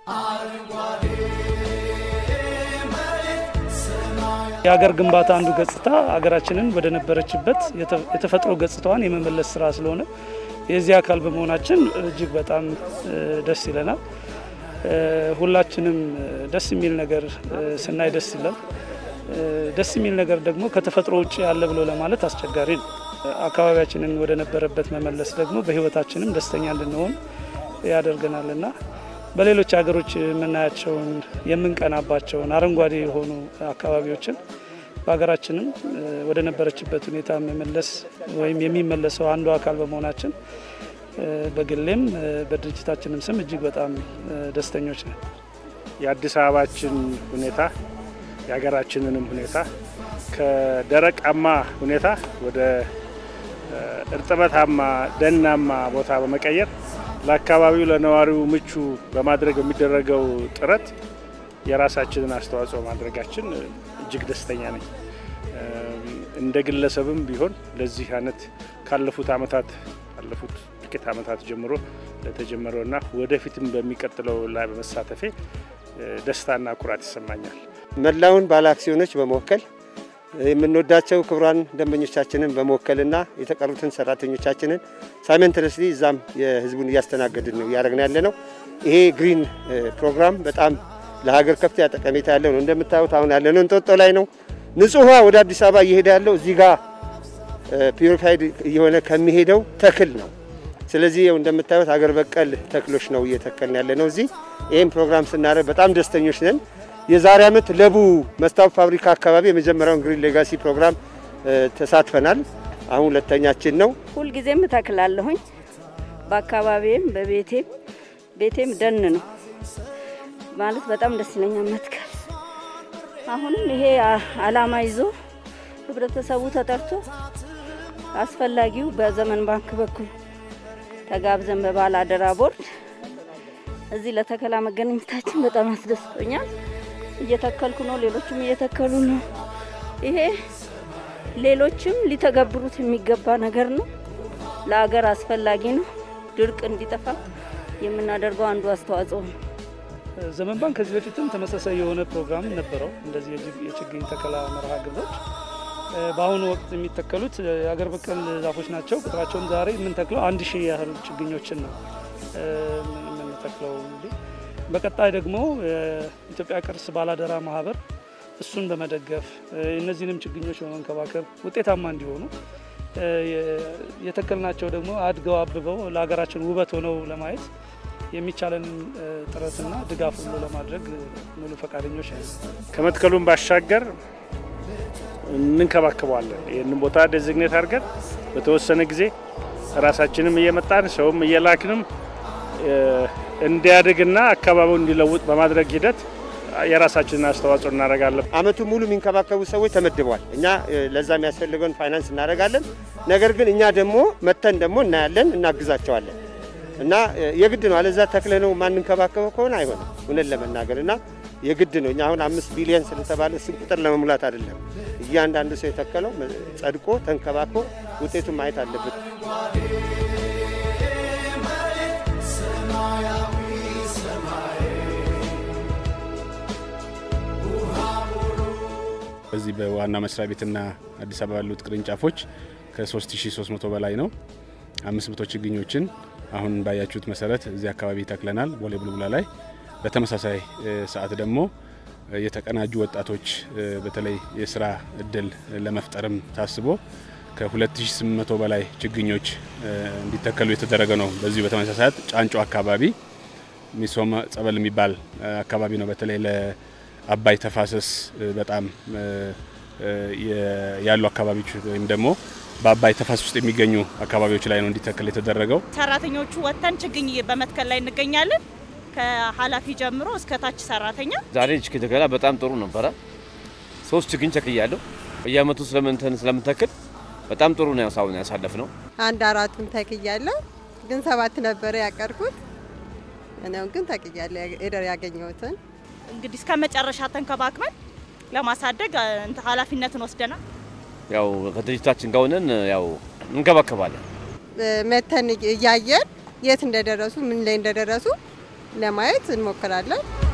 የሀገር ግንባታ አንዱ ገጽታ ሀገራችንን ወደ ነበረችበት የተፈጥሮ ገጽታዋን የመመለስ ስራ ስለሆነ የዚህ አካል በመሆናችን እጅግ በጣም ደስ ይለናል። ሁላችንም ደስ የሚል ነገር ስናይ ደስ ይላል። ደስ የሚል ነገር ደግሞ ከተፈጥሮ ውጭ ያለ ብሎ ለማለት አስቸጋሪ ነው። አካባቢያችንን ወደ ነበረበት መመለስ ደግሞ በሕይወታችንም ደስተኛ እንድንሆን ያደርገናልና በሌሎች ሀገሮች የምናያቸውን የምንቀናባቸውን አረንጓዴ የሆኑ አካባቢዎችን በሀገራችንም ወደ ነበረችበት ሁኔታ መመለስ ወይም የሚመለሰው አንዱ አካል በመሆናችን በግሌም በድርጅታችንም ስም እጅግ በጣም ደስተኞች ነን። የአዲስ አበባችን ሁኔታ የሀገራችንንም ሁኔታ ከደረቃማ ሁኔታ ወደ እርጥበታማ ደናማ ቦታ በመቀየር ለአካባቢው ለነዋሪው ምቹ በማድረግ የሚደረገው ጥረት የራሳችንን አስተዋጽኦ ማድረጋችን እጅግ ደስተኛ ነኝ። እንደ ግለሰብም ቢሆን ለዚህ አይነት ካለፉት ዓመታት ካለፉት ጥቂት ዓመታት ጀምሮ ለተጀመረውና ወደፊትም በሚቀጥለው ላይ በመሳተፌ ደስታና ኩራት ይሰማኛል። መላውን ባለ አክሲዮኖች በመወከል የምንወዳቸው ክቡራን ደንበኞቻችንን በመወከልና የተቀሩትን ሰራተኞቻችንን ሳይመንትረስሊ እዛም የህዝቡን እያስተናገድን ነው እያደረግን ያለ ነው። ይሄ ግሪን ፕሮግራም በጣም ለሀገር ከፍተኛ ጠቀሜታ ያለው ነው። እንደምታዩት አሁን ያለነው እንጦጦ ላይ ነው። ንጹህ ውሃ ወደ አዲስ አበባ እየሄደ ያለው እዚህ ጋር ፒዩሪፋይድ እየሆነ ከሚሄደው ተክል ነው። ስለዚህ ይኸው እንደምታዩት ሀገር በቀል ተክሎች ነው እየተከልን ያለ ነው እዚህ። ይህም ፕሮግራም ስናደርግ በጣም ደስተኞች ነን። የዛሬ ዓመት ለቡ መስታወት ፋብሪካ አካባቢ የመጀመሪያውን ግሪን ሌጋሲ ፕሮግራም ተሳትፈናል። አሁን ሁለተኛችን ነው። ሁልጊዜም እተክላለሁኝ በአካባቢም በቤቴም ቤቴም ደን ነው ማለት በጣም ደስ ይለኛል መትከል። አሁንም ይሄ አላማ ይዞ ህብረተሰቡ ተጠርቶ አስፈላጊው በዘመን ባንክ በኩል ተጋብዘን በባለ አደራ ቦርድ እዚህ ለተከላ መገናኘታችን በጣም አስደስቶኛል። እየተከልኩ ነው፣ ሌሎችም እየተከሉ ነው። ይሄ ሌሎችም ሊተገብሩት የሚገባ ነገር ነው። ለሀገር አስፈላጊ ነው። ድርቅ እንዲጠፋ የምናደርገው አንዱ አስተዋጽኦ ነው። ዘመን ባንክ ከዚህ በፊትም ተመሳሳይ የሆነ ፕሮግራም ነበረው። እንደዚህ የችግኝ ተከላ መርሃ ግብሮች በአሁኑ ወቅት የሚተከሉት የሀገር በቀል ዛፎች ናቸው። ቁጥራቸውን ዛሬ የምንተክለው አንድ ሺህ ያህል ችግኞችን ነው የምንተክለው። እንግዲህ በቀጣይ ደግሞ የኢትዮጵያ ቅርስ ባላደራ ማህበር እሱን በመደገፍ እነዚህንም ችግኞች በመንከባከብ ውጤታማ እንዲሆኑ የተከልናቸው ደግሞ አድገው አብበው ለሀገራችን ውበት ሆነው ለማየት የሚቻለንን ጥረትና ድጋፍ ሁሉ ለማድረግ ሙሉ ፈቃደኞች ነን። ከመትከሉም ባሻገር እንንከባከበዋለን። ይህንን ቦታ ዴዚግኔት አድርገን በተወሰነ ጊዜ ራሳችንም እየመጣን ሰውም እየላክንም እንዲያድግና አካባቢውን እንዲለውጥ በማድረግ ሂደት የራሳችንን አስተዋጽኦ እናደርጋለን። አመቱ ሙሉ የሚንከባከቡ ሰዎች ተመድበዋል። እኛ ለዛ የሚያስፈልገውን ፋይናንስ እናደርጋለን። ነገር ግን እኛ ደግሞ መተን ደግሞ እናያለን፣ እናግዛቸዋለን እና የግድ ነው። አለዛ ተክለ ነው ማንንከባከበው ከሆነ አይሆንም። እውነት ለመናገር እና የግድ ነው። እኛ አሁን አምስት ቢሊዮን ስለተባለ እሱን ቁጥር ለመሙላት አይደለም። እያንዳንዱ ሰው የተከለው ጸድቆ ተንከባክቦ ውጤቱን ማየት አለበት። በዚህ በዋና መስሪያ ቤትና አዲስ አበባ ያሉት ቅርንጫፎች ከ3300 በላይ ነው። 500 ችግኞችን አሁን ባያችሁት መሰረት እዚህ አካባቢ ተክለናል፣ ቦሌ ቡልቡላ ላይ። በተመሳሳይ ሰዓት ደግሞ የተቀናጁ ወጣቶች በተለይ የስራ እድል ለመፍጠርም ታስቦ ከ2800 በላይ ችግኞች እንዲተከሉ የተደረገ ነው። በዚሁ በተመሳሳይ ሰዓት ጫንጮ አካባቢ ሚሶማ ጸበል የሚባል አካባቢ ነው። በተለይ ለአባይ ተፋሰስ በጣም ያሉ አካባቢዎች ወይም ደግሞ በአባይ ተፋሰስ ውስጥ የሚገኙ አካባቢዎች ላይ ነው እንዲተከል የተደረገው። ሰራተኞቹ ወጥተን ችግኝ በመትከል ላይ እንገኛለን። ከኃላፊ ጀምሮ እስከ ታች ሰራተኛ። ዛሬ ችግኝ ተከላ በጣም ጥሩ ነበረ። ሶስት ችግኝ ተክያለሁ። በየአመቱ ስለምንተን ስለምንተክል በጣም ጥሩ ነው ሳሁን ያሳለፍ ነው። አንድ አራቱን ተክያለሁ፣ ግን ሰባት ነበረ ያቀርኩት። እኔው ግን ተክያለሁ ሄደር ያገኘሁትን እንግዲህ እስከ መጨረሻ ተንከባክበን ለማሳደግ ኃላፊነትን ወስደናል። ያው ከድርጅታችን ጋር ሆነን ያው እንከባከባለን። መተን እያየን የት እንደደረሱ ምን ላይ እንደደረሱ ለማየት እንሞክራለን።